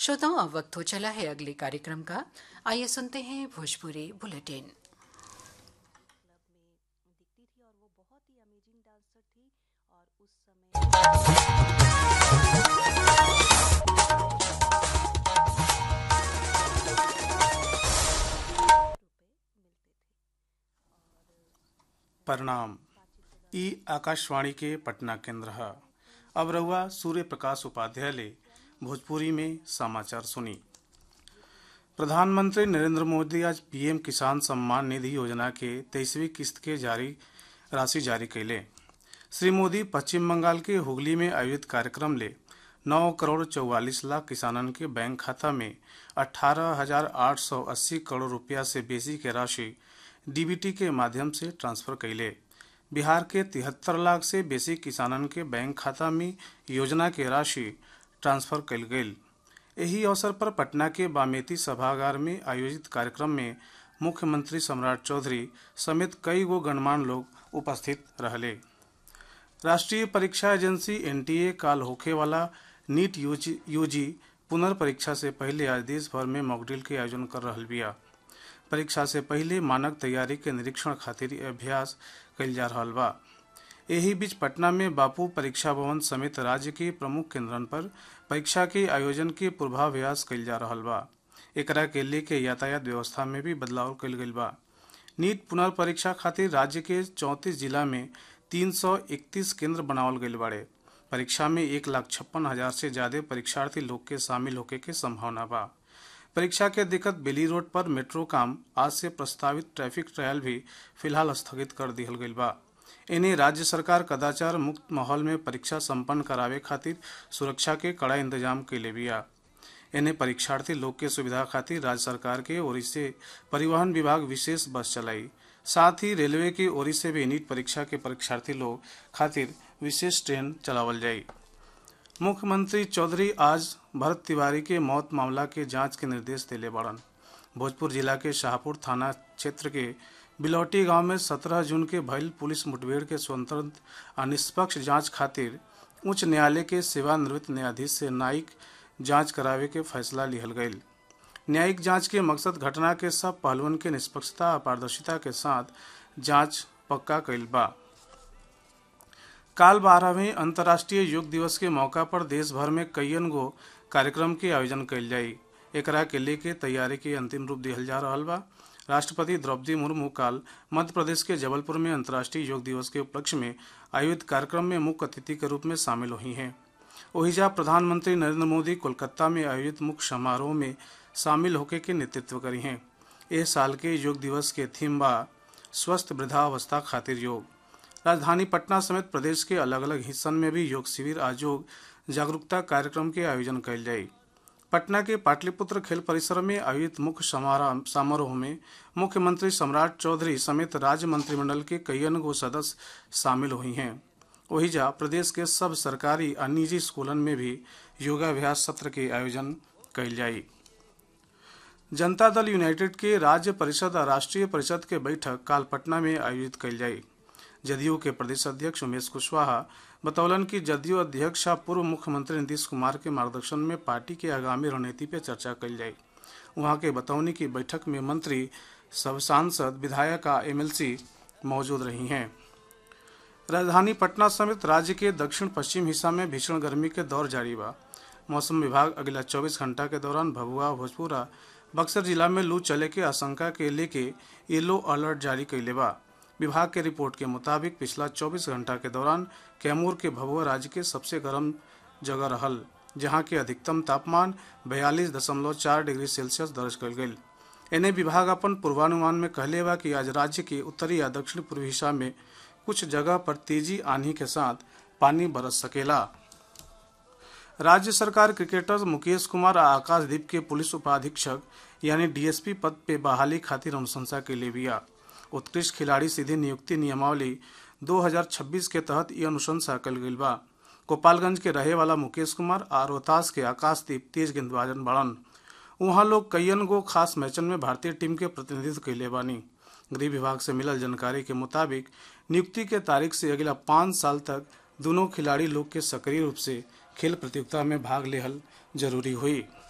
श्रोताओं अब वक्त हो चला है अगले कार्यक्रम का आइए सुनते हैं भोजपुरी बुलेटिन दिखती थी और वो बहुत ही अमेजिंग डांसर थी और उस समय प्रणाम ई आकाशवाणी के पटना केंद्र है अब रहुआ सूर्य प्रकाश उपाध्याय ले भोजपुरी में समाचार सुनी प्रधानमंत्री नरेंद्र मोदी आज पीएम किसान सम्मान निधि योजना के तेईसवीं किस्त के जारी राशि जारी कैले श्री मोदी पश्चिम बंगाल के हुगली में आयोजित कार्यक्रम ले नौ करोड़ चौवालीस लाख किसानन के बैंक खाता में अठारह हजार आठ सौ अस्सी करोड़ रुपया से बेसी के राशि डीबीटी के माध्यम से ट्रांसफर कैले बिहार के तिहत्तर लाख से बेसी किसानन के बैंक खाता में योजना के राशि ट्रांसफर कल गई एही अवसर पर पटना के बामेती सभागार में आयोजित कार्यक्रम में मुख्यमंत्री सम्राट चौधरी समेत कई गो गणमान्य लोग उपस्थित रहले राष्ट्रीय परीक्षा एजेंसी एनटीए काल होखे वाला नीट यूजी यूजी पुनर्परीक्षा से पहले आज देश भर में मॉकड्रिल के आयोजन कर रहल बिया परीक्षा से पहले मानक तैयारी के निरीक्षण खातिर अभ्यास कइल जा रहल बा एही बीच पटना में बापू परीक्षा भवन समेत राज्य के प्रमुख केंद्रन पर परीक्षा के आयोजन के पूर्वाभ्यास कइल जा रहल बा एकरा के लेके यातायात व्यवस्था में भी बदलाव कइल गइल बा नीट पुनर्परीक्षा खातिर राज्य के चौंतीस जिला में 331 केंद्र बनावल गइल बाड़े परीक्षा में एक लाख छप्पन हजार से ज्यादा परीक्षार्थी लोग के शामिल होके के संभावना बा परीक्षा के दिक्कत बेली रोड पर मेट्रो काम आज से प्रस्तावित ट्रैफिक ट्रायल भी फिलहाल स्थगित कर दिहल गइल बा इन्हें राज्य सरकार कदाचार मुक्त माहौल में परीक्षा संपन्न करावे खातिर सुरक्षा के कड़ा इंतजाम कैले बिया इन्हें परीक्षार्थी लोग के सुविधा खातिर राज्य सरकार के ओर से परिवहन विभाग विशेष बस चलाई साथ ही रेलवे की ओर से भी नीट परीक्षा के परीक्षार्थी लोग खातिर विशेष ट्रेन चलावल जाई मुख्यमंत्री चौधरी आज भरत तिवारी के मौत मामला के जांच के निर्देश दिले बड़न भोजपुर जिला के शाहपुर थाना क्षेत्र के बिलौटी गांव में 17 जून के भइल पुलिस मुठभेड़ के स्वतंत्र आ निष्पक्ष जांच खातिर उच्च न्यायालय के सेवानिवृत्त न्यायाधीश से न्यायिक जांच करावे के फैसला लिहल गईल न्यायिक जांच के मकसद घटना के सब पहलुओं के निष्पक्षता और पारदर्शिता के साथ जांच पक्का कइल बा काल बारहवें अंतर्राष्ट्रीय योग दिवस के मौका पर देश भर में कईयन गो कार्यक्रम के आयोजन कइल जाई एकरा के लेके तैयारी के अंतिम रूप दिहल जा रहल बा राष्ट्रपति द्रौपदी मुर्मू काल मध्य प्रदेश के जबलपुर में अंतर्राष्ट्रीय योग दिवस के उपलक्ष्य में आयोजित कार्यक्रम में मुख्य अतिथि के रूप में शामिल हुई हैं ओहिजा प्रधानमंत्री नरेंद्र मोदी कोलकाता में आयोजित मुख्य समारोह में शामिल होके के नेतृत्व करी हैं इस साल के योग दिवस के थीम बा स्वस्थ वृद्धावस्था खातिर योग राजधानी पटना समेत प्रदेश के अलग अलग हिस्सन में भी योग शिविर आज योग जागरूकता कार्यक्रम के आयोजन कयल जाई पटना के पाटलिपुत्र खेल परिसर में आयोजित मुख्य समारोह समारोह में मुख्यमंत्री सम्राट चौधरी समेत राज्य मंत्रिमंडल के कईयन गो सदस्य शामिल हुई हैं ओहिजा प्रदेश के सब सरकारी और निजी स्कूलन में भी योगाभ्यास सत्र के आयोजन कयल जाई जनता दल यूनाइटेड के राज्य परिषद और राष्ट्रीय परिषद के बैठक काल पटना में आयोजित कयल जाई जदयू के प्रदेश अध्यक्ष उमेश कुशवाहा बतौलन कि जदयू अध्यक्ष और पूर्व मुख्यमंत्री नीतीश कुमार के मार्गदर्शन में पार्टी के आगामी रणनीति पर चर्चा कल जाए वहां के बतौनी की बैठक में मंत्री सब सांसद विधायक आ एमएलसी मौजूद रही हैं राजधानी पटना समेत राज्य के दक्षिण पश्चिम हिस्सा में भीषण गर्मी के दौर जारी बा मौसम विभाग अगला 24 घंटा के दौरान भभुआ भोजपुर आ बक्सर जिला में लू चले के आशंका के लेके येलो अलर्ट जारी कैले बा विभाग के रिपोर्ट के मुताबिक पिछला 24 घंटा के दौरान कैमूर के भभुआ राज्य के सबसे गर्म जगह रहल जहां के अधिकतम तापमान बयालीस दशमलव चार डिग्री सेल्सियस दर्ज कल गई एने विभाग अपन पूर्वानुमान में कहले बा कि आज राज्य के उत्तरी या दक्षिण पूर्वी हिस्सा में कुछ जगह पर तेजी आंधी के साथ पानी बरस सकेला राज्य सरकार क्रिकेटर मुकेश कुमार आ आकाशदीप के पुलिस उपाधीक्षक यानी डीएसपी पद पे बहाली खातिर अनुशंसा के लिए बिया उत्कृष्ट खिलाड़ी सीधी नियुक्ति नियमावली 2026 के तहत ये अनुशंसा कल गई बा गोपालगंज के रहे वाला मुकेश कुमार और रोहतास के आकाशदीप तेज गेंदबाजन बड़न वहाँ लोग कईयन गो खास मैचन में भारतीय टीम के प्रतिनिधित्व कैले बानी गृह विभाग से मिलल जानकारी के मुताबिक नियुक्ति के तारीख से अगला पाँच साल तक दोनों खिलाड़ी लोग के सक्रिय रूप से खेल प्रतियोगिता में भाग लेहल जरूरी हुई